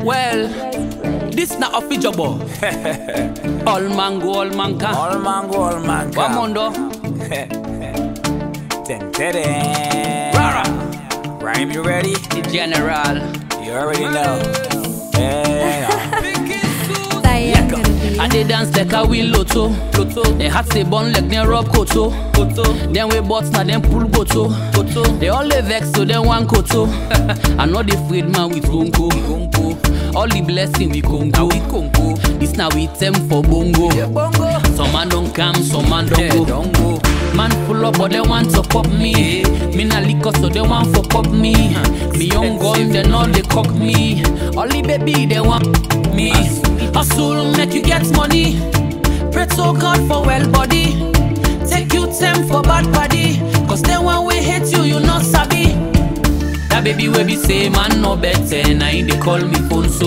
Well, this na official All man go, all man can. All man go, all man One come. mondo. Dun, dun, dun. Rara. Rhyme, you ready? The general. You already know. Yeah. I dey dance like a wheel lotto. Lotto. They hat say bun like them rub koto. Koto. Then we bots na them pull boto. Koto. They all dey vex so they want koto. I know they afraid man with gongo. Gongo. All the blessing we congo. We congo. This now we them for bongo. bongo. Some man don't come, some man don't go. Don't go. Man full up but they want to pop me. Me na liquor so they want for pop me. Me young gun they know they cock me. Only baby they want me. Hustle make you get money. Pray to God for well body. Take you time for bad body. Cause then when we hate you, you not sabi. That baby we be say man no better. Now they call me phone so.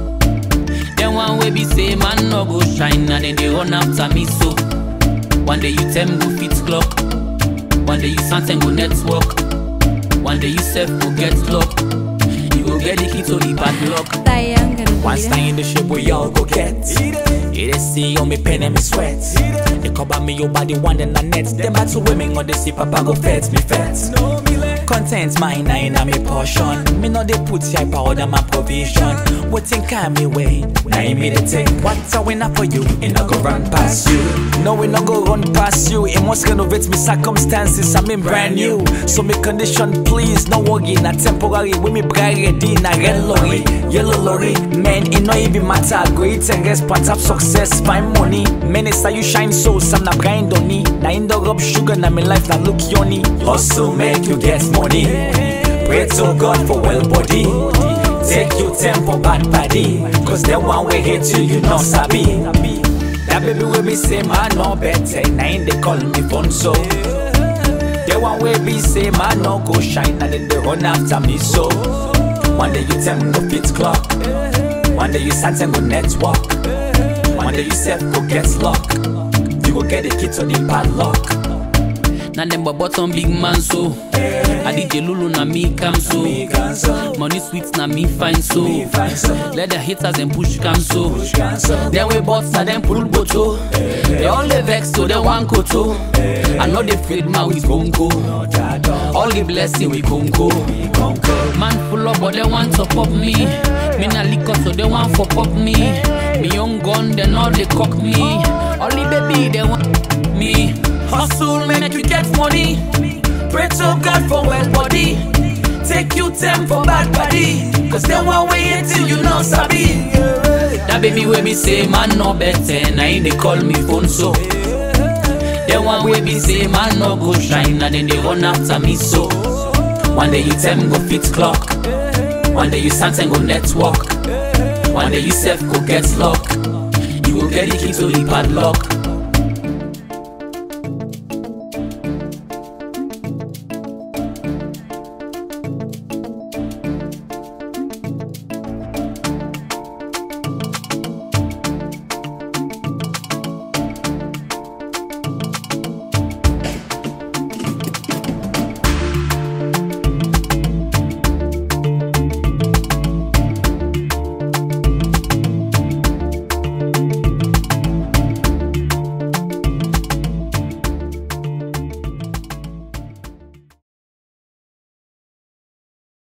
Then one way be say man no go shine. And then they run after me so. One day you tell me go fit clock. One day you something go network. One day you self go get luck. You go get the key to the padlock. Once time in the ship, we all go get. It is see on me pen and me sweat. They cover me your body one and a net. Them back to women on the sea, papa go fetch me fetch. Content mine, I in a me portion. Me know they put your powder my provision. What think I me way? Now you me the thing. What's a winner for you? It not go run past you. No, we not go run past you. It must renovate me circumstances. I'm in brand new. So me condition, please, no worry. Not temporary. We me bride ready. Na red lorry, yellow lorry. Man, it no even matter. Great and response of success, find money. Minister, you shine so. Some na grind on me. Na in the rub sugar. Na me life na look yoni. Hustle make you get money. Pray to God for well body. Take you tempo bad body. Cause the one we hate you, you not sabi. That baby will be say man no better. Now in they call me phone so. The one way be say man no go shine and then they run after me so. One day you tell me no fit clock. One day you start and go network. One day you self go get lock. You go get the key to the padlock. Na them but bottom big man so. I DJ Lulu na me come so. Money sweet na me fine so. Let the haters and push come so. Then we boss na them pull boto. They all dey vex so they want koto. I know they afraid man with bongo. All the blessing we congo. Man full up but they want to pop me. Me na liquor so they want for pop me. Me young gun they know they cock me. Only baby they want me. Hustle make you get money. Pray to God for well body. Take you time for bad body. Cause then one way until you know sabi. That baby wey be say man no better. Now they call me phone so. Then one way be say man no go shine. And then they run after me so. One day you tell me go fit clock. One day you stand and go network. One day you self go get luck. You go get the key to the padlock.